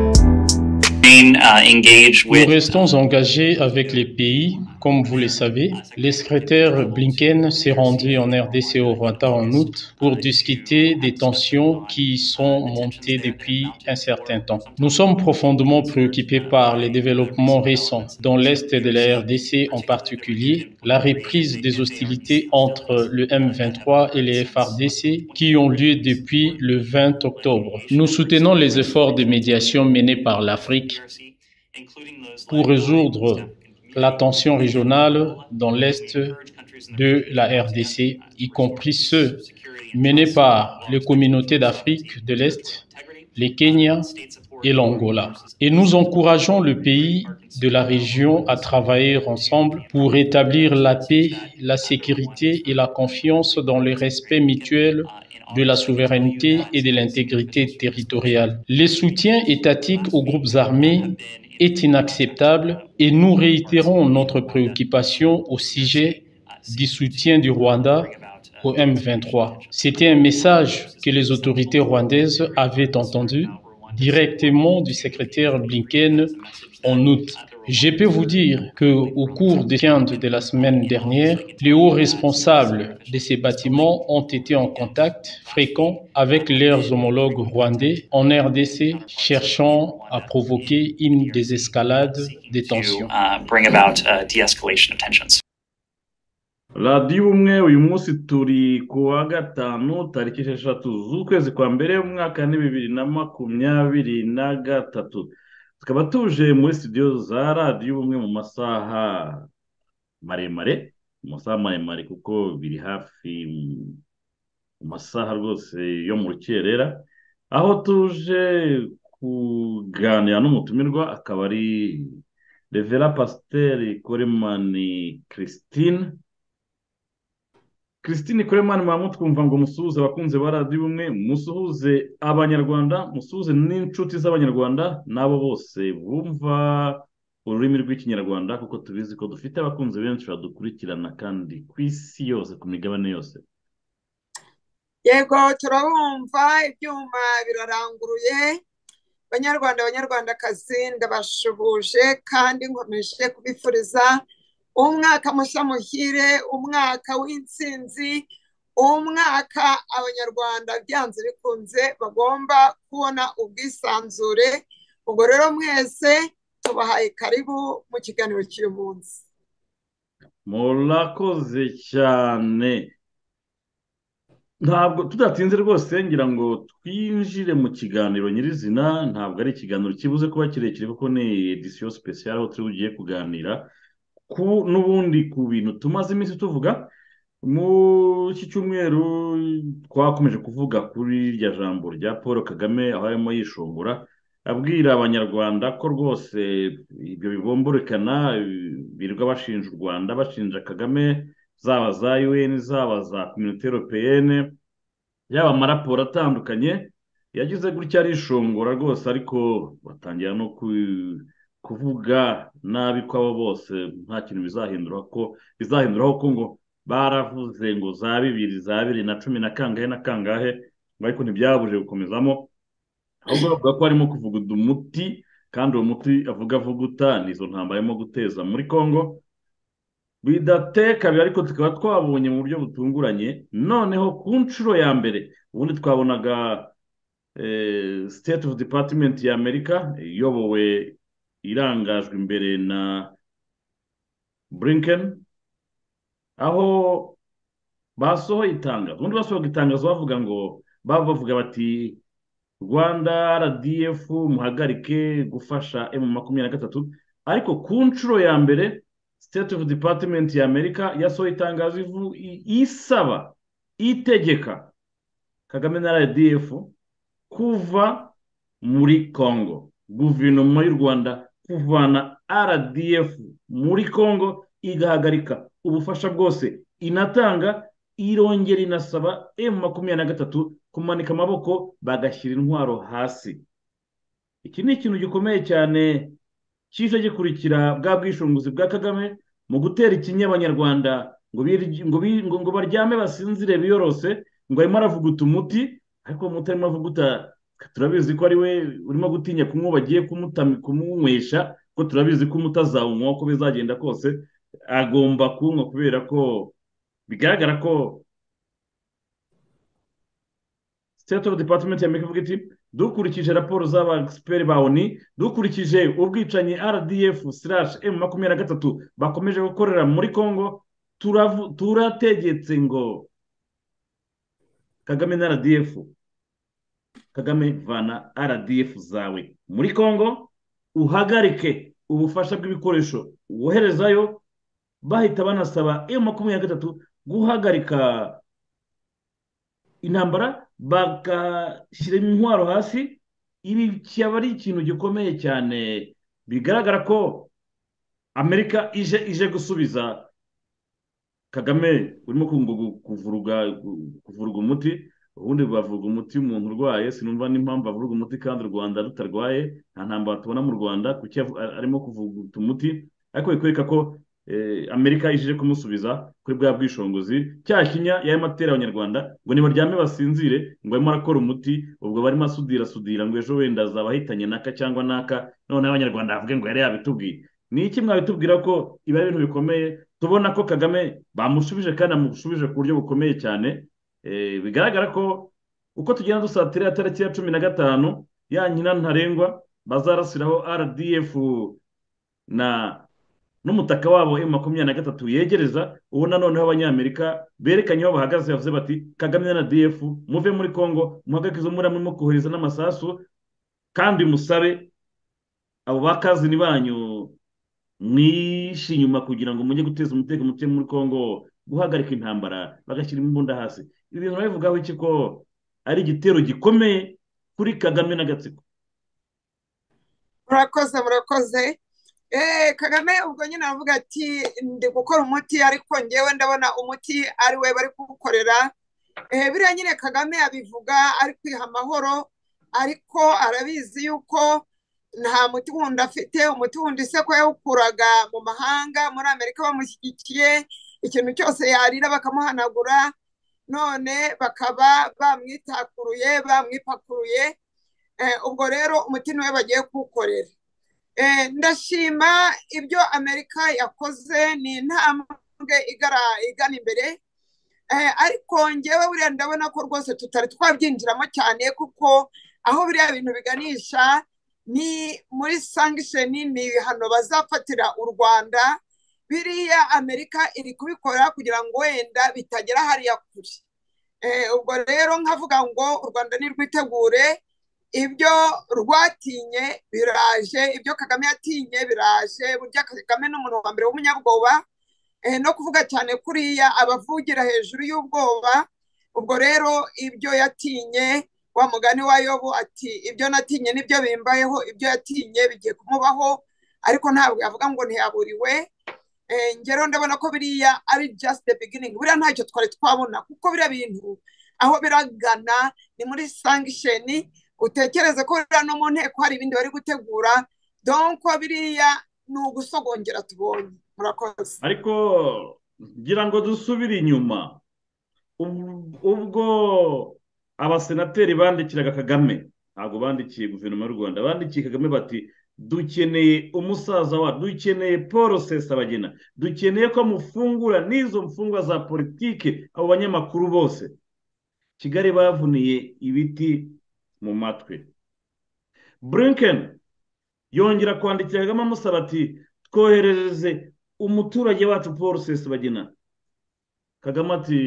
Remain, uh, engaged Nous with restons engagés avec les pays. Comme vous le savez, les secrétaires Blinken s'est rendu en RDC au Rwanda en août pour discuter des tensions qui sont montées depuis un certain temps. Nous sommes profondément préoccupés par les développements récents, dans l'est de la RDC en particulier, la reprise des hostilités entre le M23 et les FRDC qui ont lieu depuis le 20 octobre. Nous soutenons les efforts de médiation menés par l'Afrique pour résoudre la tension régionale dans l'est de la RDC, y compris ceux menés par les communautés d'Afrique de l'Est, les Kenya et l'Angola. Et nous encourageons le pays de la région à travailler ensemble pour rétablir la paix, la sécurité et la confiance dans le respect mutuel de la souveraineté et de l'intégrité territoriale. Le soutien étatique aux groupes armés est inacceptable et nous réitérons notre préoccupation au sujet du soutien du Rwanda au M23. C'était un message que les autorités rwandaises avaient entendu directement du secrétaire Blinken en août. Je peux vous dire que au cours des quintes de la semaine dernière, les hauts responsables de ces bâtiments ont été en contact fréquent avec leurs homologues rwandais en RDC, cherchant à provoquer une désescalade des to tensions. uh, bring about uh, de-escalation of tensions. radiyo ubumwe uyu munsi turi ku wa gatanu tariki esheshatu z'ukwezi kwa mbere umwaka ni bibiri na makumyabiri na gatatu tukaba tuje muri studio za radiyo ubumwe mu masaha maremare mu masaha maremare kuko biri hafi mm, mu masaha rwose yo mu rukerera aho tuje kuganira n'umutumirwa akaba ari revera pasiteri koremani christine christine koremani mwamu twumva ngo musuhuze abakunzi ba radiyo ubumwe musuhuze abanyarwanda musuhuze n'inshuti z'abanyarwanda n'abo bose bumva ururimi rw'ikinyarwanda kuko tubizi ko dufite abakunzi benshi badukurikirana kandi ku isi yose ku migabane yose yego turabumva ibyuma biraranguruye banyarwanda banyarwandakazi ndabashuhuje kandi nkomeje kubifuriza umwaka mushya muhire umwaka w'intsinzi umwaka abanyarwanda byanze bikunze bagomba kubona ubwisanzure ubwo rero mwese tubahaye karibu mu kiganiro cy'uyu munsi murakoze cyane ntabwo tudatinze rwose ngira ngo twinjire mu kiganiro nyirizina ntabwo ari ikiganiro kibuze kuba kirekire kuko ni edisiyo sipesiyare aho turi bugiye kuganira ku n'ubundi ku bintu tumaze iminsi tuvuga mu iki cyumweru twakomeje kuvuga kuri irya jambo rya paul kagame aho arimo yishongora abwira abanyarwanda ko rwose ibyo bigomborekana birirwa bashinja u rwanda bashinja kagame zaba za un zaba za community européenne yaba amaraporo atandukanye yagize gutya arishongora rwose ariko batangira no ku- kuvuga nabi kwabo bose nta kintu bizahindura ko bizahinduraho ko ngo baravuze ngo za bibiri za bibiri na cumi na kangahe na kangahe ngo ariko ntibyabuje gukomezamo ahubwo bavuga ko harimo kuvuguta umuti kandi uwo muti avuga avuguta ni izo ntambara arimo guteza muri congo bidateka ariko tukaba twabonye mu buryo butunguranye noneho ku nshuro ya mbere ubundi twabonaga eh, state of department ya amerika iyobowe irangajwe imbere na blinken aho basohoye itangazo ubundi basohoye itangazo bavuga ngo baba bavuga bati rwanda rdf muhagarike gufasha m makumyabiri na gatatu ariko ku nshuro ya mbere state of department ya amerika yasohoye itangazo ivu- i- isaba itegeka kagame na rdf kuva muri congo guverinoma y'u rwanda kuvana rdf muri congo igahagarika ubufasha bwose inatanga irongera inasaba m makumyabiri na gatatu kumanika amaboko bagashyira intwaro hasi iki ni ikintu gikomeye cyane kije gikurikira bwa bwishingizi bwa kagame mu gutera ikinya abanyarwanda ngo birye- ngo bi- ngo- ngo baryame basinzire biyorose ngo arimo aravuguta umuti ariko umuti arimo avuguta turabizi ko ari we urimo gutinya kumwe bagiye kumutami- kumunywesha ko turabizi ko umutazawunywa uko bizagenda kose agomba kunywa kubera ko bigaragara ko state of department ya amerika ivuga iti dukurikije raporo z'abagisiperi ba oni dukurikije ubwicanyi rdf slash m makumyabiri na gatatu bakomeje gukorera muri congo turavu- turategetse ngo kagame na rdf kagame vana rdf zawe muri congo uhagarike ubufasha bw'ibikoresho woherezayo bahita banasaba m makumyabiri na gatatu guhagarika intambara bagashyira intwaro hasi ibi cyaba ari ikintu gikomeye cyane bigaragara ko amerika ije ije gusubiza kagame urimo kungu- gu- kuvuruga gu- kuvuruga umuti ubundi bavuga umuti umuntu urwaye sinumva n'impamvu avuruga umuti kandi u rwanda rutarwaye nta ntambara tubona mu rwanda kuki yavu- a- arimo kuvuguta umuti ariko bikwereka ko eh, amerika ije kumusubiza kuri bwa bwishingizi cya kinya yarimo atera abanyarwanda ngo nibaryame basinzire ngo arimo arakora umuti ubwo barimo asudira asudira ngo ejo wenda azaba ahitanye naka cyangwa naka noneho abanyarwanda bavuge ngo yari yabitubwiye ni iki mwabitubwira ko ibi ari ibintu bikomeye tubona ko kagame bamushubije kandi amushubije ku buryo bukomeye cyane Eh, bigaragara ko uko tugenda dusatira tariki ya cumi na gatanu ya nyina ntarengwa bazarasiraho rdf na n'umutaka wabo emu makumyabiri na gatatu yegereza ubu noneho abanyamerika berekanye aho bahagaze bavuze bati kagame na df muve muri congo muhagarike izo muri murimo kohereza n'amasasu kandi musabe abo bakazini banyu mwishe inyuma kugira ngo mujye guteza umutekano muke muri congo guhagarika intambara bagashyira imbunda hasi ibi bintu babivugaho iki ko ari igitero gikomeye kuri kagame n'agatsiko murakoze murakoze Eh, kagame ubwo nyine aravuga ati ndi gukora umuti ariko ngewe ndabona umuti ari we bari kuwukorera Eh, biriya nyine kagame abivuga ari kwiha amahoro ariko arabizi yuko nta muti wundi afite umuti wundi se ko yawukuraga mu mahanga muri amerika bamushyigikiye ikintu cyose yarira bakamuhanagura none bakaba bamwitakuruye bamwipakuruye Eh, ubwo rero umuti niwe bagiye kuwukorera Eh, ndashima ibyo amerika yakoze ni intambwe igara- igana imbere Eh, ariko ngewe buriya ndabona ko rwose tutari twabyinjiramo cyane kuko aho biriya bintu biganisha ni muri sankisheni ni ibihano bazafatira u rwanda biriya amerika iri kubikora kugira ngo wenda bitagera hariya kure Eh, ubwo rero nkavuga ngo u rwanda nirwitegure ibyo rwatinye biraje ibyo kagame yatinye biraje burya kagame ni umuntu wa mbere w'umunyabwoba eh, no kuvuga cyane kuriya abavugira hejuru y'ubwoba ubwo rero ibyo yatinye wa mugani wa yobu ati ibyo natinye nibyo bimbayeho ibyo yatinye bigiye kumubaho ariko ntabwo yavuga ngo ntiyaburiwe Eh, ngero ndabona ko biriya ari just the beginning buriya ntacyo twari twabona kuko biriya bintu aho biragana ni muri sankisheni utekereze ko biriya no mu nteko hari ibindi bari gutegura donko biriya ni ugusogongera tubonye murakoze ariko ngira ngo dusubire inyuma Ubu- ubwo abasenateri bandikiraga kagame ntabwo bandikiye guverinoma y'u rwanda bandikiye kagame bati dukeneye umusaza wa dukeneye paul sesabagina dukeneye ko amufungura n'izo mfungwa za politike abo banyamakuru bose kigali bavuniye ibiti mu matwi blinken yongera kwandikira kagame amusaba ati twoherereze umuturage wacu paul sesabagina kagame ati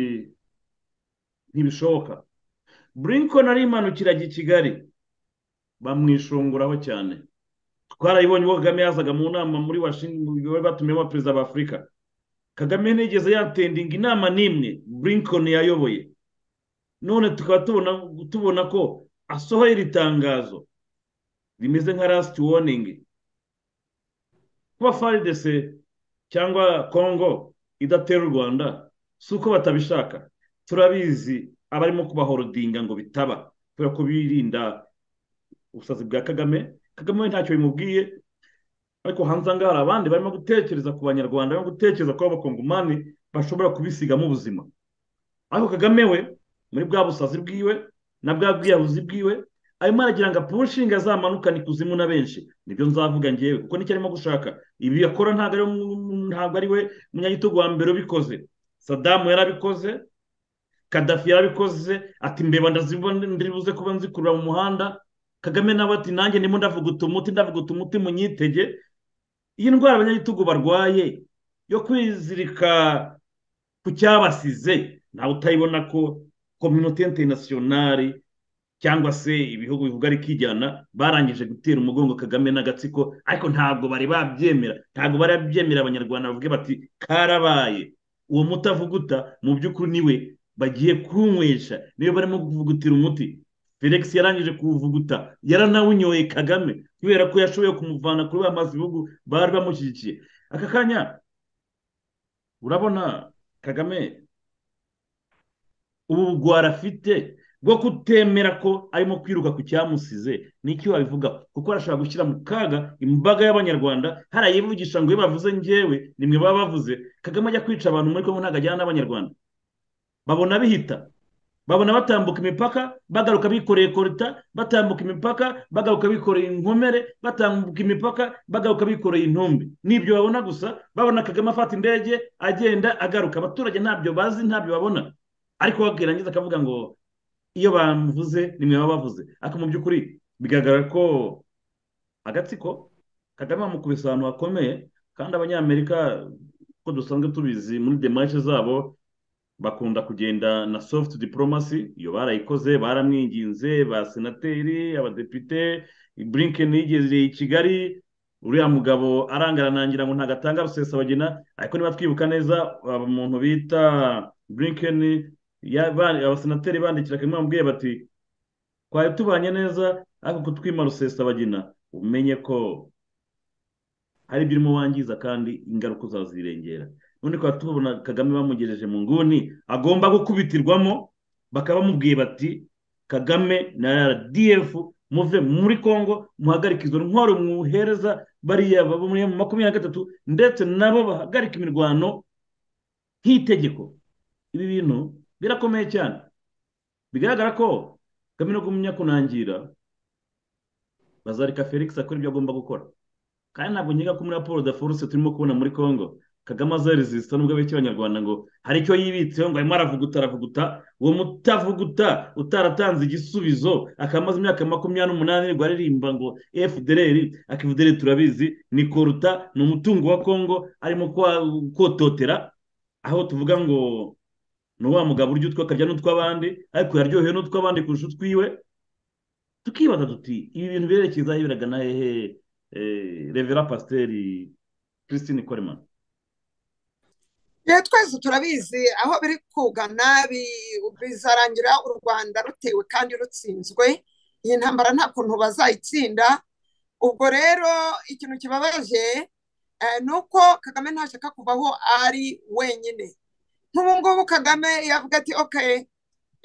ntibishoboka burinkoni arimanukiraga i kigali bamwishunguraho cyane twarayibonye ubwo kagame yazaga mu nama muri washington bari batumiyemo perezida wa afurika kagame ntigeze yatendinga inama n'imwe burinkoni yayoboye none tukaba tubona tubona ko asohoye iri tangazo rimeze nka rasiti woningi kuba faridese cyangwa kongo idatera u rwanda si uko batabishaka turabizi abarimo kubahorodinga ngo bitaba kubera ko birinda ubusazi bwa kagame kagame we ntacyo bimubwiye ariko hanze aha ngaha hari abandi barimo gutekereza ku banyarwanda barimo gutekereza ko abakongomani bashobora kubisigamo ubuzima ariko kagame we muri bwa busazi bwiwe na bwa bwiyahuzi bwiwe arimo aragira ngo apushinga azamanukane ikuzimu na benshi nibyo nzavuga ngewe kuko nicyo arimo gushaka ibi yakora ntabwo ari ntabwo ari we munyagitugu wa mbere ubikoze sadamu yarabikoze kadafi yarabikoze ati mbeba ndiribuze kuba nzikurura mu muhanda kagame nawe ati nanjye ndimo ndavuguta umuti ndavuguta umuti munyitege iyi ndwara abanyagitugu barwaye yo kwizirika ku cyabasize ntawe utayibona ko kominote interinasiyonari cyangwa se ibihugu bivuga ari kijyana barangije gutera umugongo kagame n'agatsiko ariko ntabwo bari babyemera ntabwo bari babyemera abanyarwanda bavuge bati karabaye uwo mutavuguta mu by'ukuri niwe bagiye kunywesha niwe barimo kuvugutira umuti felix yarangije kuwuvuguta yaranawunyoye kagame kubera ko yashoboye kumuvana kuri ba mazi bihugu bari bamushyigikiye aka kanya urabona kagame ubu bugwara afite bwo kutemera ko arimo kwiruka ku cyamusize n'icyo wabivuga kuko arashobora gushyira mu kaga imbaga y'abanyarwanda hari ayivugisha ngo iyo bavuze ngewe nimwe baba bavuze kagame ajya kwica abantu muri kongo ntabwo ajyana n'abanyarwanda babona bihita babona batambuka imipaka bagaruka bikoreye koruta batambuka imipaka bagaruka bikoreye inkomere batambuka imipaka bagaruka bikoreye intumbi n'ibyo babona gusa babona kagame afata indege agenda agaruka abaturage ntabyo bazi ntabyo babona ariko wakirangiza akavuga ngo iyo bamuvuze nimwe baba bavuze ariko mu by'ukuri bigaragara ko agatsiko kagame bamukubise ahantu hakomeye kandi abanyamerika uko dusanzwe tubizi muri demarishe zabo bakunda kugenda na soft diplomasi iyo barayikoze baramwinginze ba senateri abadepite blinken yigereye i kigali uriya mugabo arangaranangira ngo ntabwo atanga rusesabagina ariko niba twibuka neza umuntu bita blinken abasenateri bandikira kamwe bamubwiye bati twari tubanye neza ariko kutwima rusesabagina umenye ko hari ibyo urimo wangiza kandi ingaruka uzazirengera none twari tubona kagame bamugejeje mu nguni agomba gukubitirwamo bakaba bamubwiye bati kagame na rdf muve muri congo muhagarike izo ntwaro muhereza bariya mu makumyabiri na gatatu ndetse nabo bahagarika imirwano nk'itegeko ibi bintu birakomeye cyane bigaragara ko kagame no kumenya kunangira bazareka felix akora ibyo agomba gukora kandi ntabwo nkeka ko muri raporo da foruse turimo kubona muri congo kagame azarizisita n'ubwo abeshya abanyarwanda ngo hari icyo yibitseho ngo arimo aravuguta aravuguta uwo mutavuguta utaratanze igisubizo akamaze imyaka makumyabiri n'umunani ariko aririmba ngo fdr akivudere turabizi ni koruta ni umutungo wa congo arimo kototera aho tuvuga ngo ni wa mugabo urya utwo akarya n'utw'abandi ariko yaryohewe n'utw'abandi kurusha utwiwe tukibaza tuti ibi bintu birerekeza biraga na hehe revera pasiteri christine koreman rero twese turabizi aho biri kugana bizarangira u rwanda rutewe kandi rutsinzwe iyi ntambara nta kuntu bazayitsinda ubwo rero ikintu kibabaje ni uko kagame ntashaka kuvaho ari wenyine nk'ubu ngubu kagame yavuga ati okaye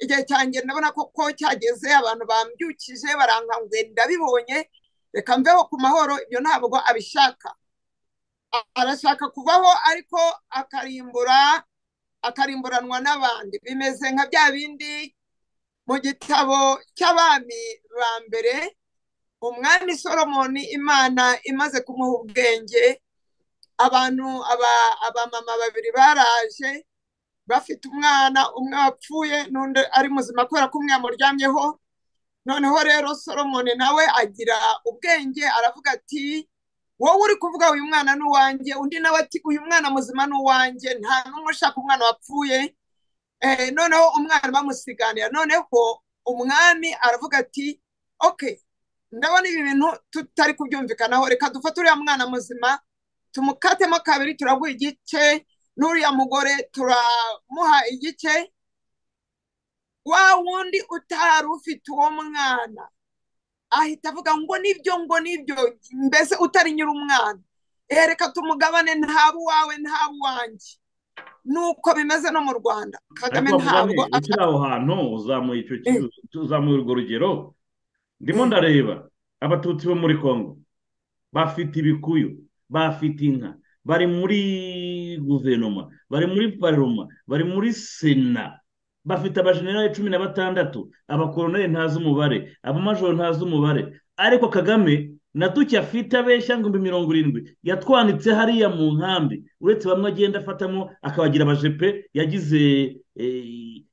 igihe cyanjye ndabona koko cyageze abantu bambyukije barangangwe ndabibonye reka mveho ku mahoro ibyo ntabwo abishaka arashaka kuvaho ariko akarimbura akarimburanwa n'abandi bimeze nka bya bindi mu gitabo cy'abami ba mbere umwami solomoni imana imaze kumuha ubwenge abantu abamama babiri baraje bafite umwana umwe wapfuye n'undi ari muzima kubera ko umwe yamuryamyeho noneho rero solomoni nawe agira ubwenge aravuga ati wowe uri kuvuga uyu mwana ni uwanjye undi nawe ati uyu mwana muzima ni uwanjye nta n'umwe ushaka umwana wapfuye noneho umwana bamusiganira noneho umwami aravuga ati oke ndabona ibi bintu tutari kubyumvikanaho reka dufate uriya mwana muzima tumukatemo kabiri turaguha igice n'uriya mugore turamuha igice wa wundi utari ufite uwo mwana ahita avuga ngo nibyo ngo nibyo mbese utari nyiri umwana reka tumugabane ntaba uwawe ntaba uwanjye nuko bimeze no mu rwanda kagame ntabwo ukiri aho hantu uzamuye urwo rugero ndimo ndareba abatutsi bo muri congo bafite ibikuyu bafite inka bari muri guverinoma bari muri paroma bari muri sena bafite abajenerali cumi na batandatu abakoroneri ntazi umubare abamajoro ntazi umubare ariko kagame na duke afite abeshya ngo mirongo irindwi yatwanitse hariya mu nkambi uretse bamwe agenda afatamo akabagira abajepe yagize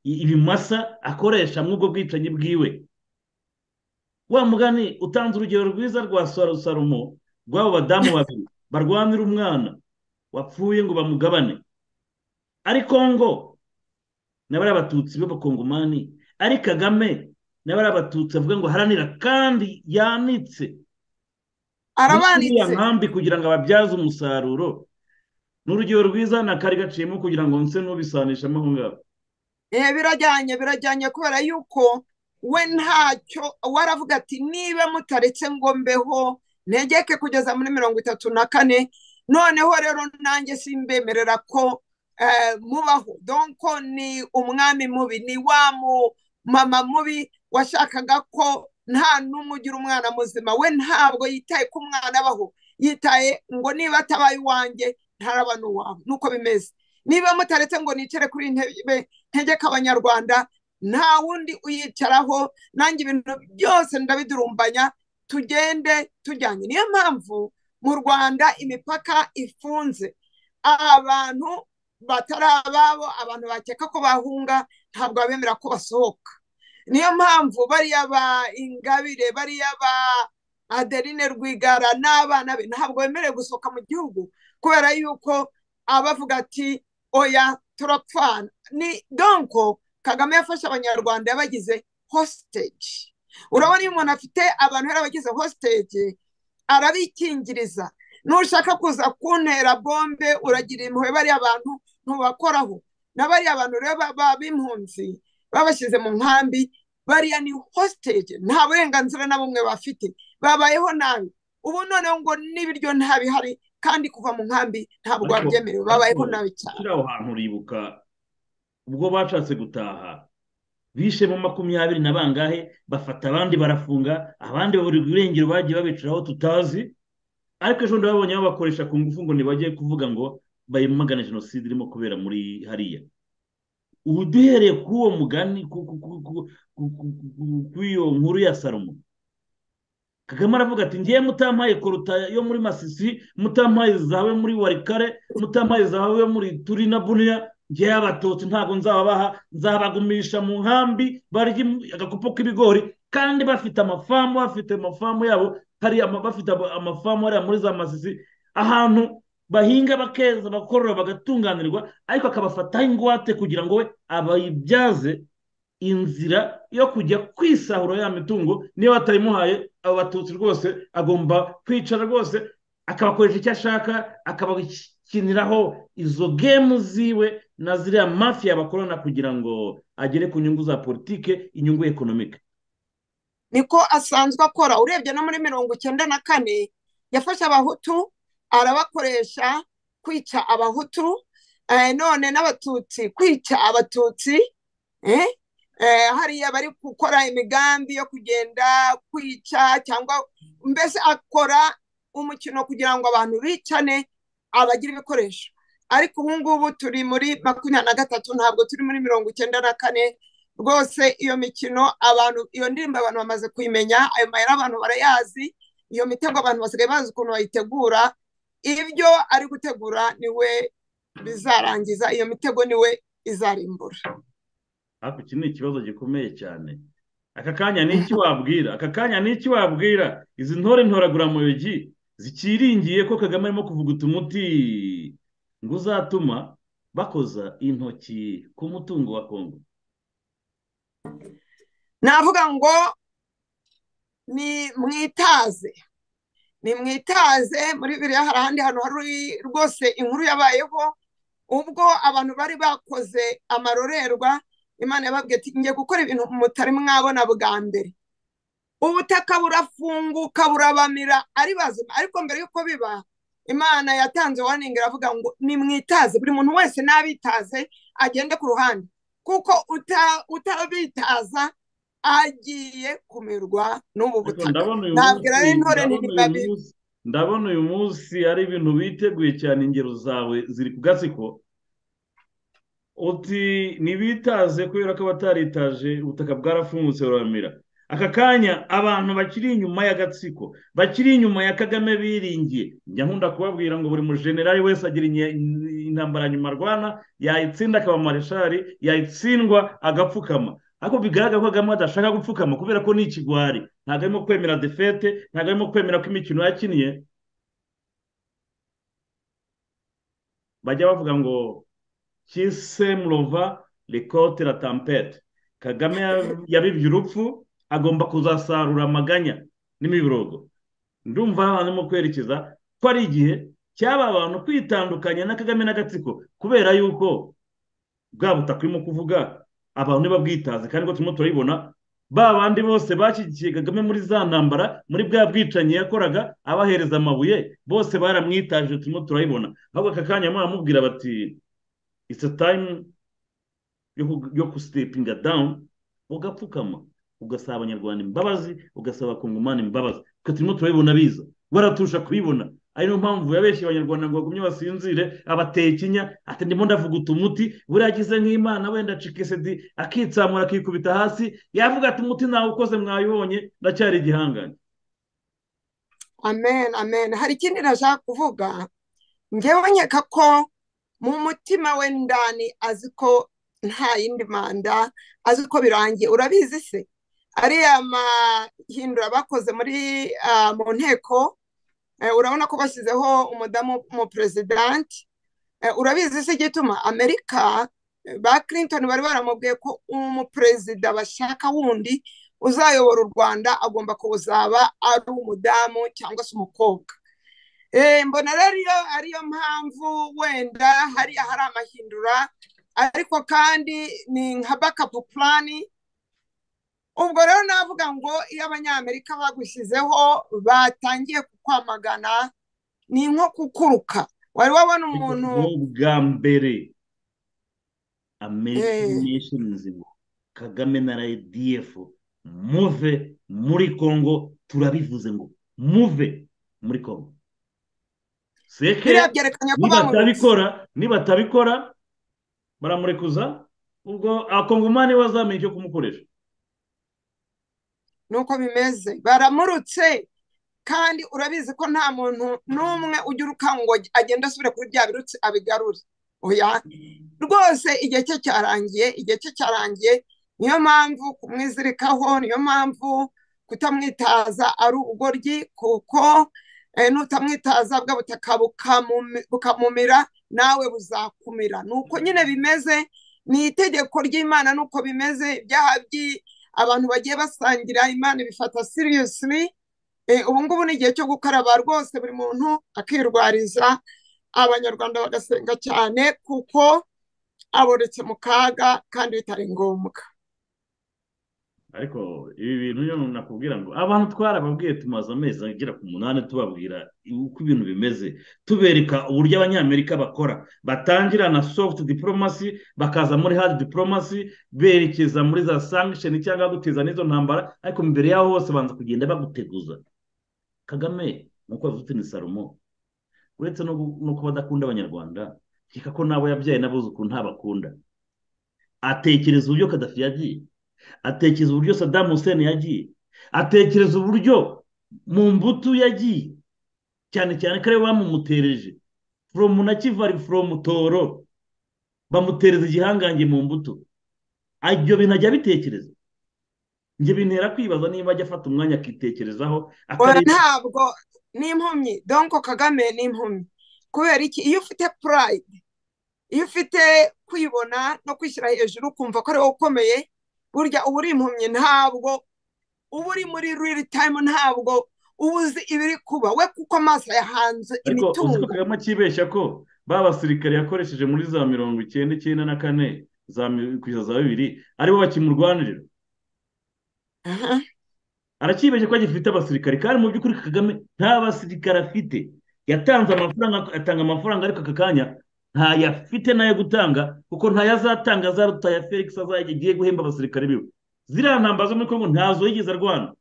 ibimasa akoresha muri ubwo bwicanyi bwiwe wa mugani utanze urugero rwiza rwa sarumo rw'abo badamu babiri barwanira umwana wapfuye ngo bamugabane ariko ngo nabari abatutsi b'abakongomani ari kagame nabari abatutsi avuga ngo haranira kandi yanitse arabanitse nkambi kugira ngo ababyaze umusaruro ni urugero rwiza na kari gaciyemo kugira ngo nse n'ubisanishamo aho ngaho Eh, birajyanye birajyanye kubera yuko we ntacyo we aravuga ati niba mutaretse ngo mbeho ntegeke kugeza muri mirongo itatu na kane noneho rero nanjye simbemerera ko eh, mubaho donko ni umwami mubi ni wa mu mama mubi washakaga ko nta n'umwe ugira umwana muzima we ntabwo yitaye ko umwana abaho yitaye ngo niba atabaye uwanjye ntaraba n'uwawe nuko bimeze niba mutaretse ngo nicare kuri iyi ntebe ntegeka abanyarwanda nta wundi uyicaraho nanjye ibintu byose ndabidurumbanya tugende tujyanye niyo mpamvu mu rwanda imipaka ifunze abantu batari ababo abantu bakeka ko bahunga ntabwo babemera ko basohoka niyo mpamvu bariya ba ingabire bariya ba adeline rwigara n'abana be ntabwo bemerewe gusohoka mu gihugu kubera yuko abavuga ati oya turapfana ni donko kagame yafashe abanyarwanda yabagize hostage urabona iyo umuntu afite abantu yarabagize hostage arabikingiriza nushaka kuza kuntera bombe uragira impuhwe bariya bantu ntubakoraho na bariya bantu rero b'impunzi babashyize mu nkambi bariya ni hostage nta burenganzira na bumwe bafite babayeho nabi ubu noneho ngo n'ibiryo ntabihari kandi kuva mu nkambi ntabwo Ariko- babyemerewe babayeho nabi cyane kuri aho hantu uribuka ubwo bashatse gutaha bishemo makumyabiri na bangahe bafata abandi barafunga abandi babura irengero bagiye babicaraho tutazi ariko ejo bundi babonye babakoresha ku ngufu ngo ntibajye kuvuga ngo bayimagane jenoside irimo kubera muri hariya ubu duhereye kuri uwo mugani ku- ku- ku- ku- ku- ku- ku- kuri iyo nkuru ya salomo kagame aravuga ati ngiye mutampaye koruta yo muri masisi mutampaye zawe muri warikare mutampaye zawe muri turi na buniya ngewe abatutsi ntabwo nzababaha nzabagumisha mu nkambi barya agakopo k'ibigori kandi bafite amafamu bafite amafamu yabo hari ama- bafite ama- amafamu hariya muri za masisi ahantu bahinga bakeza bakorora bagatunganirwa ariko akabafataho ingwate kugira ngo we abayibyaze inzira yo kujya kwisahura ya mitungo niba batayimuhaye abo batutsi rwose agomba kwicara rwose akabakoresha icyo ashaka akabakiniraho izo gemu ziwe na ziriya mafiya bakorana kugira ngo agere ku nyungu za politike inyungu ekonomike niko asanzwe akora urebye no muri mirongo icyenda na kane yafashe abahutu arabakoresha kwica abahutu eh, none n'abatutsi kwica abatutsi eh, eh, hariya bari gukora imigambi yo kugenda kwica cyangwa mbese akora umukino kugira ngo abantu bicane abagira ibikoresho ariko ubu ngubu turi muri makumyabiri na gatatu ntabwo turi muri mirongo icyenda na kane rwose iyo mikino abantu iyo ndirimbo abantu bamaze kuyimenya ayo mayira abantu barayazi iyo mitego abantu basigaye bazi ukuntu bayitegura ibyo ari gutegura niwe bizarangiza iyo mitego niwe izarimbura hafi iki ni ikibazo gikomeye cyane aka kanya ni iki wabwira aka kanya ni iki wabwira izi ntore ntoraguramuyogi zikiringiye ko kagame arimo kuvuguta umuti ngo uzatuma bakoza intoki ku mutungo wa kongo navuga ngo ni mwitaze ni mwitaze muri biriya hari ahandi hantu hari rwose inkuru yabayeho ubwo abantu bari bakoze amarorerwa imana yababwiye ati ngiye gukora ibintu mutari mwabona bwa mbere ubutaka burafunguka burabamira ari bazima ariko mbere y'uko biba imana yatanze warning iravuga ngo nimwitaze buri muntu wese n'abitaze agende ku ruhande kuko uta- utabitaza agiye kumirwa n'ubu Ariko butaka ndabona uyu nabwira munsi- rero intore ndabona nti uyu babi- munsi- ndabona uyu munsi ari ibintu biteguye cyane ingero zawe ziri ku gatsiko uti ntibitaze kubera ko abataritaje ubutaka bwarafungutse buramira aka kanya abantu bakiri inyuma y'agatsiko bakiri inyuma ya kagame biringiye njya nkunda kubabwira ngo buri mujenerali wese agira intambara nyuma arwana yayitsinda akaba mareshari yayitsindwa agapfukama ariko bigaragara ko kagame adashaka gupfukama kubera ko ni ikigwari ntabwo arimo kwemera defete ntabwo arimo kwemera ko imikino yakinnye bajya bavuga ngo kise murova rekote la tampete kagame yabibye urupfu agomba kuzasarura amaganya n'imiborogo ndumva hari abantu barimo kwerekeza ko ari igihe cyaba abantu kwitandukanya na kagame n'agatsiko kubera yuko bwa butaka urimo kuvuga abantu ntibabwitaze kandi ngo turimo turabibona ba bandi bose bashyigikiye kagame muri za ntambara muri bwa bwicanyi yakoraga abahereza amabuye bose baramwitaje turimo turayibona ahubwo aka kanya baramubwira bati itse tayimu yo gusitepinga dawuni ugapfukama ugasaba abanyarwanda imbabazi ugasaba abakongomani imbabazi twe turimo turabibona biza baraturusha kubibona ari niyo mpamvu yabeshye abanyarwanda ngo bagumye basinzire abateye ikinya ati ndimo ndavuga umuti buriya agize nk'imana wenda cikesedi akitsamura akikubita hasi yavuga ati umuti ntawe ukoze mwayibonye ndacyari igihangange amen amen hari ikindi nashaka kuvuga ngewe nkeka ko mu mutima we ndani azi ko nta yindi manda azi ko birangiye urabizi se ariya mahindura bakoze muri mu nteko urabona ko bashyizeho umudamu umuperezidanti urabizi se igituma amerika ba clinton bari baramubwiye ko umuperezida bashaka wundi uzayobora u rwanda agomba kuzaba ari umudamu cyangwa se umukobwa mbona rero ariyo mpamvu wenda hariya hari amahindura ariko kandi ni nka bakapu purani ubwo rero navuga ngo iyo abanyamerika bagushyizeho batangiye kukwamagana ni nko kukuruka wari wabona umuntu bwa mbere amerika nzima kagame na rdf muve muri congo turabivuze ngo muve muri congo seke nibatabikora nibatabikora baramurekuza ubwo akongomani wazamenye icyo kumukoresha nuko bimeze baramurutse kandi urabizi ko nta muntu n'umwe ugira ngo agenda asubire kuri bya birutsi abigarure oya rwose igihe cye cyarangiye igihe cye cyarangiye niyo mpamvu kumwizirikaho niyo mpamvu kutamwitaza ari ubugoryi kuko nutamwitaza bwa butaka bukamumira nawe buzakumira ni uko nyine bimeze ni itegeko ry'imana ni uko bimeze ibyaha abantu bagiye basangira imana ibifata seriyosiri ubu ngubu ni igihe cyo gukaraba rwose buri muntu akirwariza abanyarwanda bagasenga cyane kuko aboretse mu kaga kandi bitari ngombwa ariko ibi bintu iyo nakubwira ngo abantu twarababwiye tumaze amezi agera ku munani tubabwira uko ibintu bimeze tubereka uburyo abanyamerika bakora batangira na sofuti diporomasi bakaza muri hadi diporomasi berekeza muri za sankisheni cyangwa guteza n'izo ntambara ariko mbere yaho hose banza kugenda baguteguza kagame nk'uko yavuze ni salomo uretse no kuba adakunda abanyarwanda nkeka ko n'abo yabyaye n'abuzukuru ntabakunda atekereza uburyo kadafi yagiye atekereza uburyo Saddam Hussein yagiye atekereza uburyo mu mbuto yagiye cyane cyane ko ariwe bamumutereje foromu na kivari foromu toro bamutereza igihangange mu mbuto ibyo bintu ajya abitekereza njye bintera kwibaza niba ajya afata umwanya akitekerezaho ntabwo ni impumyi donko kagame ni impumyi kubera iki iyo ufite purayidi iyo ufite kwibona no kwishyira hejuru ukumva ko ari wowe ukomeye burya uba uri impumyi ntabwo uba uri muri riri tayimu ntabwo uba uzi ibiri kuba we kuko amaso yahanze imitungo ariko kagame akibeshya ko ba basirikare yakoresheje muri za mirongo icyenda icyenda na kane kugeza za bibiri aribo bakimurwanirira arakibeshya ko agifite abasirikare kandi mu by'ukuri kagame nta basirikare afite yatanze amafaranga atanga amafaranga ariko aka kanya ntayo afite nayo gutanga kuko ntayo azatanga za ruta ya felix azagiye guhemba abasirikare biwe ziriya ntambara zo muri kongo ntazo yigeze arwana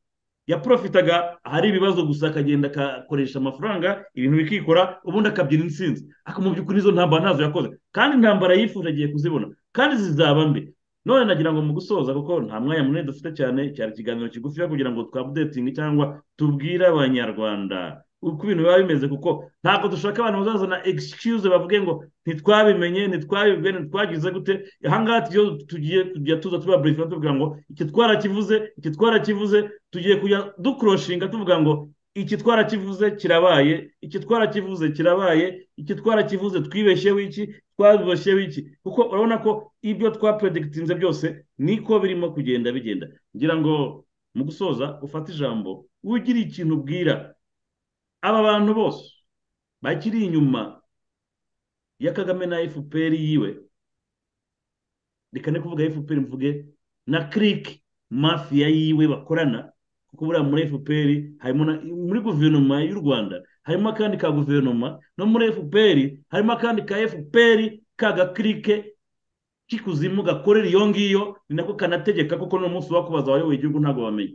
yaprofitaga hari ibibazo gusa akagenda akakoresha amafaranga ibintu bikikora ubundi akabyina insinzi ariko mu by'ukuri nizo ntambara ntazo yakoze kandi intambara yifuje agiye kuzibona kandi zizaba mbi none nagira ngo mu gusoza kuko nta mwanya munini dufite cyane cyari ikiganiro kigufi kugira ngo twabudetinge cyangwa tubwire abanyarwanda uko ibintu biba bimeze kuko ntabwo dushaka abantu bazazana excuse bavuge ngo ntitwabimenye ntitwabibwe ntitwagize gute ahangaha iyo tugiye kujya tuza tuba burifa tuvuga ngo iki twarakivuze iki twarakivuze tugiye kujya dukuroshinga tuvuga ngo iki twarakivuze kirabaye iki twarakivuze kirabaye iki twarakivuze twibeshyeho iki twabibeshyeho iki kuko urabona ko ibyo twapuredikitinze byose niko birimo kugenda bigenda ngira ngo mu gusoza ufate ijambo ugira ikintu ubwira aba bantu bose bakiri inyuma ya kagame na fpr yiwe reka ne kuvuga fpr mvuge na kirike mafiya yiwe bakorana kuko buriya muri fpr harimo muri guverinoma y'u rwanda harimo akandi ka guverinoma no muri fpr harimo akandi ka fpr kagakirike k'ikuzimu gakorera iyo ngiyo ni nako kanategeka kuko n'umunsi wo kubaza abayoboye igihugu ntabwo bamenya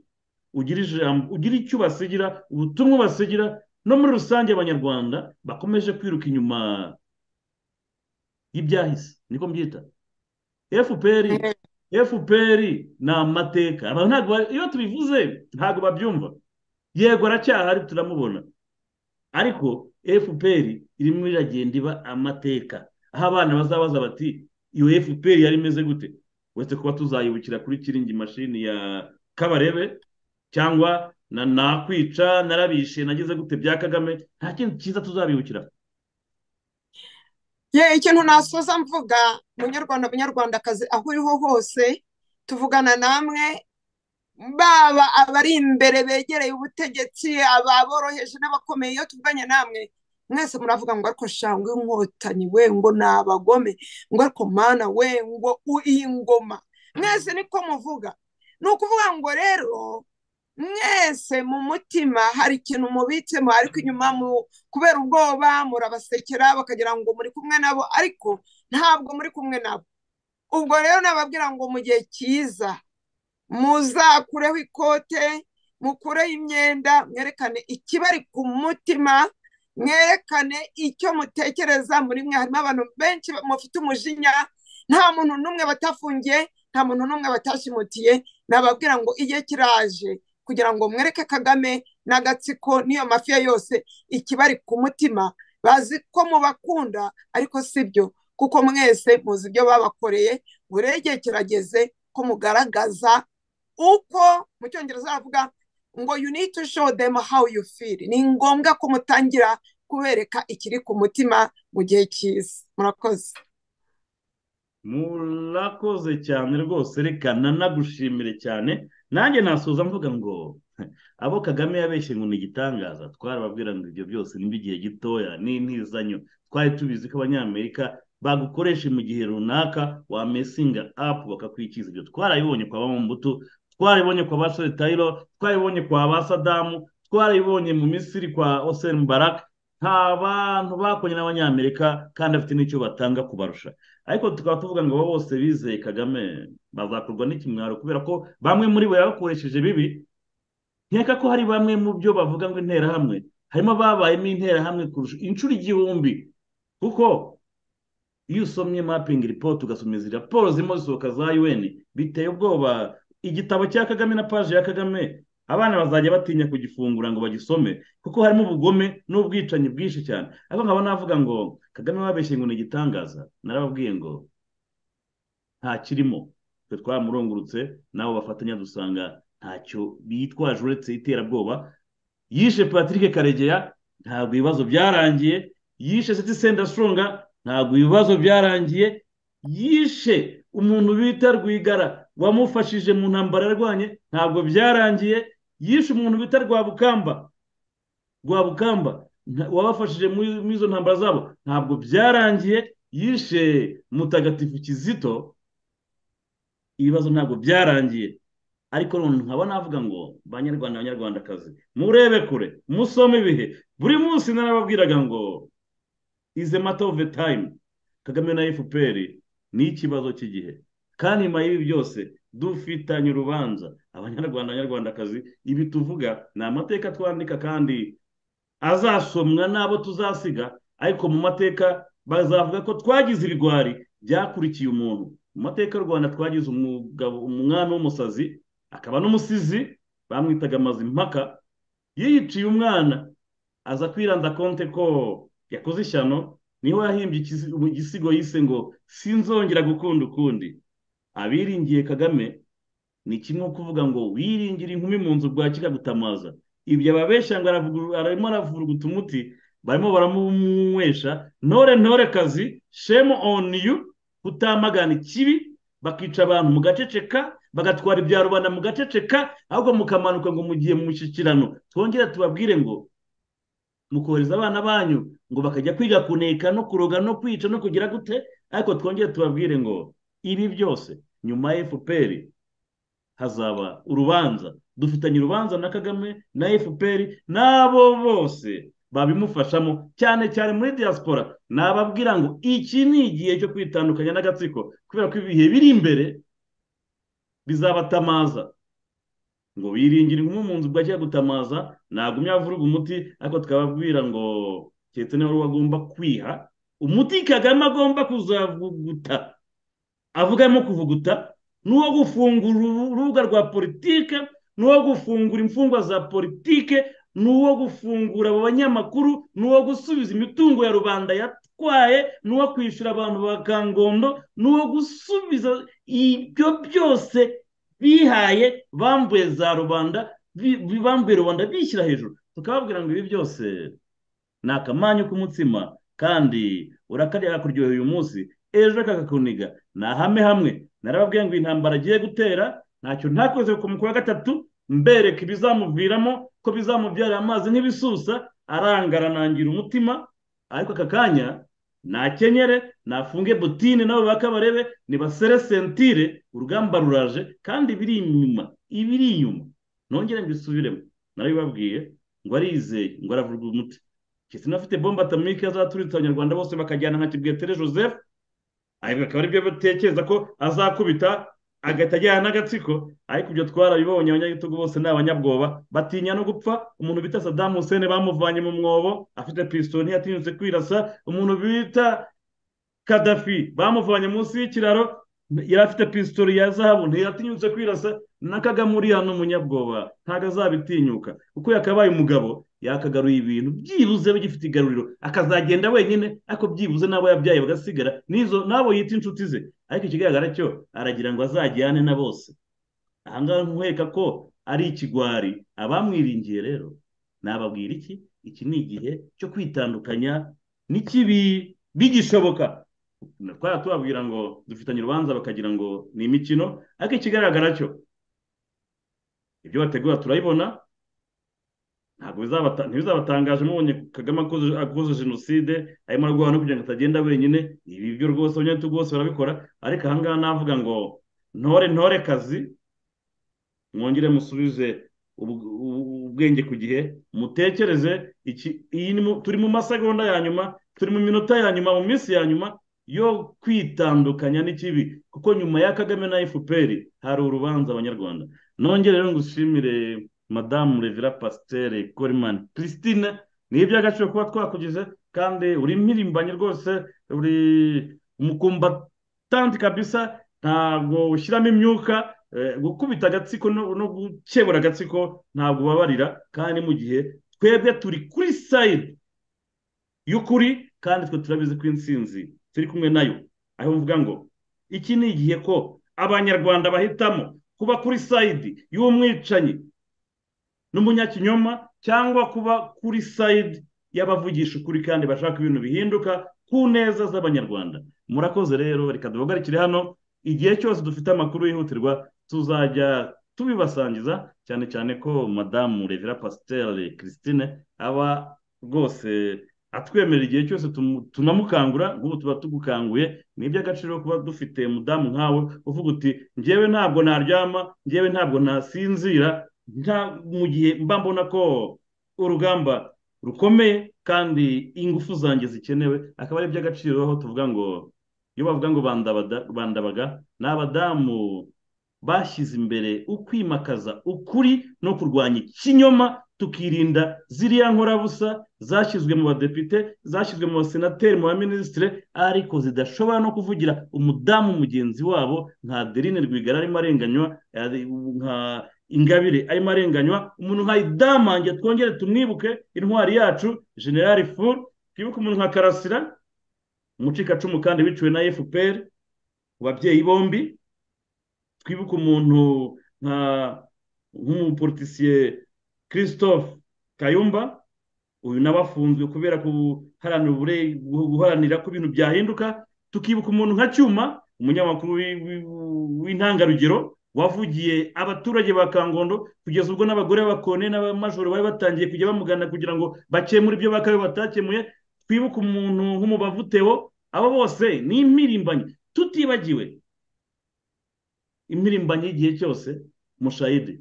ugira icyo basigira ubutumwa basigira no muri rusange abanyarwanda bakomeje kwiruka inyuma y'ibyahise niko mbyita fpr fpr ni amateka iyo tubivuze ntabwo babyumva yego aracyahari turamubona ariko fpr irimo iragenda iba amateka aho abana bazabaza bati iyo fpr yari imeze gute uretse kuba tuzayibukira kuri kiringi mashini ya kabarebe cyangwa nakwica narabishe nageze gute bya kagame nta kintu cyiza tuzabibukira ye ikintu nasoza mvuga munyarwanda munyarwandakazi aho uriho hose tuvugana namwe baba abari imbere begereye ubutegetsi ababoroheje n'abakomeye iyo tuvuganye namwe mwese muravuga ngo ariko shangwe inkotanyi we ngo ni abagome ngo ariko mana we ngo iyi ngoma mwese niko muvuga ni ukuvuga ngo rero mwese mu mutima hari ikintu mubitsemo ariko inyuma kubera ubwoba murabasekera bakagira ngo muri kumwe nabo ariko ntabwo muri kumwe nabo ubwo rero nababwira ngo mu gihe cyiza muzakureho ikote mukureho imyenda mwerekane ikibari ku mutima mwerekane icyo mutekereza muri mwe harimo abantu benshi mufite umujinya nta muntu n'umwe batafungiye nta muntu n'umwe batashimutiye nababwira ngo igihe kiraje kugira ngo mwereke kagame n'agatsiko n'iyo mafiya yose ikibari ku mutima bazi ko mubakunda ariko si byo kuko mwese muzi ibyo babakoreye buriya igihe kirageze ko mugaragaza uko mu cyongereza bavuga ngo you need to show them how you feel ni ngombwa ko mutangira kubereka ikiri ku mutima mu gihe cyiza murakoze murakoze cyane rwose reka nanagushimire cyane nanjye nasoza mvuga ngo abo kagame yabeshye ngo ni igitangaza twarababwira ngo ibyo byose ni igihe gitoya ni intizanyo twari tubizi ko abanyamerika bagukoresha mu gihe runaka wamesinga apu bakakwikiza ibyo twarabibonye kwa bambuto twarabibonye kwa basore tayiro twarabibonye kwa basadamu twarabibonye mu misiri kwa oseni mubaraka nta bantu bakoranye n'abanyamerika kandi afite n'icyo batanga kubarusha ariko tukaba tuvuga ngo abo bose bizeye kagame bazakorwa n'ikimwaro kubera ko bamwe muri bo yabakoresheje bibi nkeka ko hari bamwe mu byo bavuga ngo interahamwe harimo ababayemo interahamwe kurusha inshuro igihumbi kuko iyo usomye mapingi ripoti ugasoma izi raporo zirimo zisohoka za un biteye ubwoba igitabo cya kagame na paji ya kagame abana bazajya batinya kugifungura ngo bagisome kuko harimo ubugome n'ubwicanyi bwinshi cyane ariko nkaba navuga ngo kagame wabeshye ngo ni igitangaza narababwiye ngo nta kirimo twe twamurungurutse nabo bafatanya dusanga ntacyo bitwaje uretse iterabwoba yishe patrick karegeya ntabwo ibibazo byararangiye yishe seti senda songa ntabwo ibibazo byarangiye yishe umuntu bita rwigara wamufashije mu ntambara yarwanye ntabwo byarangiye yishe umuntu bita rwabukamba rwabukamba wabafashije muri izo ntambara zabo ntabwo byarangiye yishe mutagatifu kizito ibibazo ntabwo byarangiye ariko nkaba navuga ngo banyarwanda abanyarwandakazi murebe kure musome ibihe buri munsi narababwiraga ngo ize mata ofu tayimu kagame na fpr ni ikibazo cy'igihe kandi nyuma y'ibi byose dufitanye urubanza abanyarwanda abanyarwandakazi ibi tuvuga ni amateka twandika kandi azasomwa n'abo tuzasiga ariko mu mateka bazavuga ko twagize ibigwari byakurikiye umuntu mu mateka y'u rwanda twagize umugabo umwana w'umusazi akaba n'umusizi bamwitaga mazimpaka yiyiciye umwana aza kwiranda konte ko yakoze ishyano niho yahimbye igisigo yise ngo sinzongera gukunda ukundi abiringiye kagame ni kimwe kuvuga ngo wiringire inkumi mu nzu bwa kikagutamaza ibyo ababeshya ngo arimo aravuruguta umuti barimo baramunywesha ntore ntore kazi shemu oni yu kutamagana ikibi bakica abantu mu gaceceka bagatwara ibya rubanda mu gaceceka ahubwo mukamanuka ngo mugiye mu mushyikirano twongere tubabwire ngo mukohereza abana banyu ngo bakajya kwiga kuneka no kuroga no kwica no kugira gute ariko twongere tubabwire ngo ibi byose nyuma ya fpr hazaba urubanza dufitanye urubanza na kagame na fpr n'abo bose babimufashamo cyane cyane muri diaspora nababwira ngo iki ni igihe cyo kwitandukanya n'agatsiko kubera ko ibihe biri imbere bizabatamaza ngo biringire nko mu nzu bwa gutamaza ntagumya avuruga umuti ariko twababwira ngo keretse niba wari agomba kwiha umuti kagame agomba kuzavuguta avugamo kuvuguta n'uwo gufungura urubuga rwa politike n'uwo gufungura imfungwa za politike n'uwo gufungura abo banyamakuru n'uwo gusubiza imitungo ya rubanda yatwaye n'uwo kwishyura abantu ba kangondo n'uwo gusubiza ibyo byose bihaye bambuye za rubanda bambuye rubanda bishyira hejuru tukababwira ngo ibi byose ni akamanyu k'umutsima kandi urakarya kuryohera uyu munsi ejo kakakuniga ni ahame hamwe narababwiye ngo intambara agiye gutera ntacyo ntakoze ku mukuru wa gatatu mbereka ibizamuviramo ko bizamubyarira amazi nk'ibisusa arangara nangira umutima ariko aka kanya nakenyere nafunge butine nabo bakabarebe nibasere sentire urugamba ruraje kandi ibiri inyuma ibiri inyuma nongere mbisubiremo narabibabwiye ngo arizeye ngo aravuga umuti kisi nafite bomba atamike azaturitse abanyarwanda bose bakajyana nka kibwetere joseph ariko akaba aribyo batekereza ko azakubita agahita ajyana n'agatsiko ariko ibyo twarabibonye abanyagitugu bose ni abanyabwoba batinya no gupfa umuntu bita sadamu hussein bamuvanye mu mwobo afite pisitoni ntiyatinyutse kwirasa umuntu bita kadafi bamuvanye munsi y'ikiraro yari afite pisitoli ya zahabu ntiyatinyutse kwirasa na kagame uriya ni umunyabwoba ntabwo azabitinyuka kuko yakabaye umugabo yakagaruye ibintu byibuze bigifite igaruriro akazagenda wenyine ariko byibuze n'abo yabyaye bagasigara n'izo n'abo yita inshuti ze ariko ikigaragara cyo aragira ngo azajyane na bose ahangaha nkuheka ko ari ikigwari abamwiringiye rero nababwira iki iki ni igihe cyo kwitandukanya n'ikibi bigishoboka twari tubabwira ngo dufitanye urubanza bakagira ngo ni imikino ariko ikigaragara cyo ibyo bategura turabibona ntabwo ntibizabatangaje mubonye kagame akoze jenoside arimo ararwara no kugira ngo atagenda wenyine ibi byo rwose abanyagihugu bose barabikora ariko ahangaha navuga ngo ntore ntore kazi mwongere musubize ubwenge ku gihe mutekereze turi mu masegonda ya nyuma turi mu minota ya nyuma mu minsi ya nyuma yo kwitandukanya n'ikibi kuko nyuma ya kagame na fpr hari urubanza abanyarwanda nongere rero ngushimire madamu revera pasiteri korimani christine ni iby'agaciro kuba twakugize kandi uri mpirimbanyi rwose uri umukumbatanti kabisa ntabwo ushyiramo imyuka gukubita agatsiko no gukebura agatsiko ntabwo ubabarira kandi mu gihe twebwe turi kuri sayidi y'ukuri kandi twe turabizi ko insinzi turi kumwe nayo aho mvuga ngo iki ni igihe ko abanyarwanda bahitamo kuba kuri sayidi y'umwicanyi n'umunyakinyoma cyangwa kuba kuri sayidi y'abavugisha ukuri kandi bashaka ibintu bihinduka ku neza z'abanyarwanda murakoze rero reka duhagarikire hano igihe cyose dufite amakuru yihutirwa tuzajya tubibasangiza cyane cyane ko madamu revera pasiteri christine aba rwose atwemerera igihe cyose tunamukangura nk'ubu tuba tugukanguye ni iby'agaciro kuba dufite mudamu nkawe uvuga uti ngewe ntabwo naryama ngewe ntabwo nasinzira mu gihe mba mbona ko urugamba rukomeye kandi ingufu zanjye zikenewe akaba ari iby'agaciro aho tuvuga ngo iyo bavuga ngo bandabaga ni abadamu bashyize imbere ukwimakaza ukuri no kurwanya ikinyoma tukirinda ziriya nkorabusa zashyizwe mu badepite zashyizwe mu basenateri mu baminisitire ariko zidashobora no kuvugira umudamu mugenzi wabo nka adeline rwigara arimo arenganywa ari- nka ingabire arimo arenganywa umuntu nka idamange twongere tumwibuke intwari yacu generali furu twibuke umuntu nka karasira umucikacumu kandi wiciwe na fpr ku babyeyi bombi twibuke umuntu nka nk'umupolitisiye christophe kayumba uyu nawe afunzwe kubera guharanira ubure- guharanira ko ibintu byahinduka tukibuka umuntu nka cyuma umunyamakuru wi- wi- w'intangarugero wavugiye abaturage ba kangondo kugeza ubwo n'abagore b'abakone n'abamajoro bari batangiye kujya bamugana kugira ngo bakemure ibyo bakabe batakemuye twibuke umuntu nk'umubavu Theo abo bose ni impirimbanyi tutibagiwe impirimbanyi y'igihe cyose mushayidi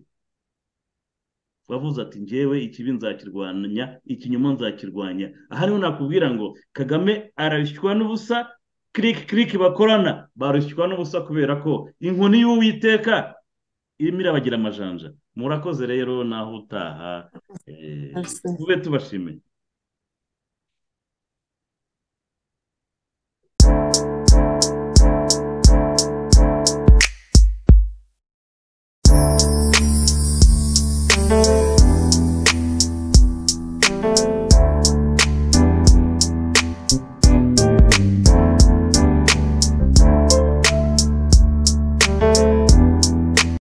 wavuze ati njyewe ikibi nzakirwanya ikinyoma nzakirwanya aha niho nakubwira ngo kagame arashywa n'ubusa kiriki kiriki bakorana barushywa n'ubusa kubera ko inkoni y'uwiteka irimo irabagira amajanja murakoze rero naho utaha eh, tube tubashimiye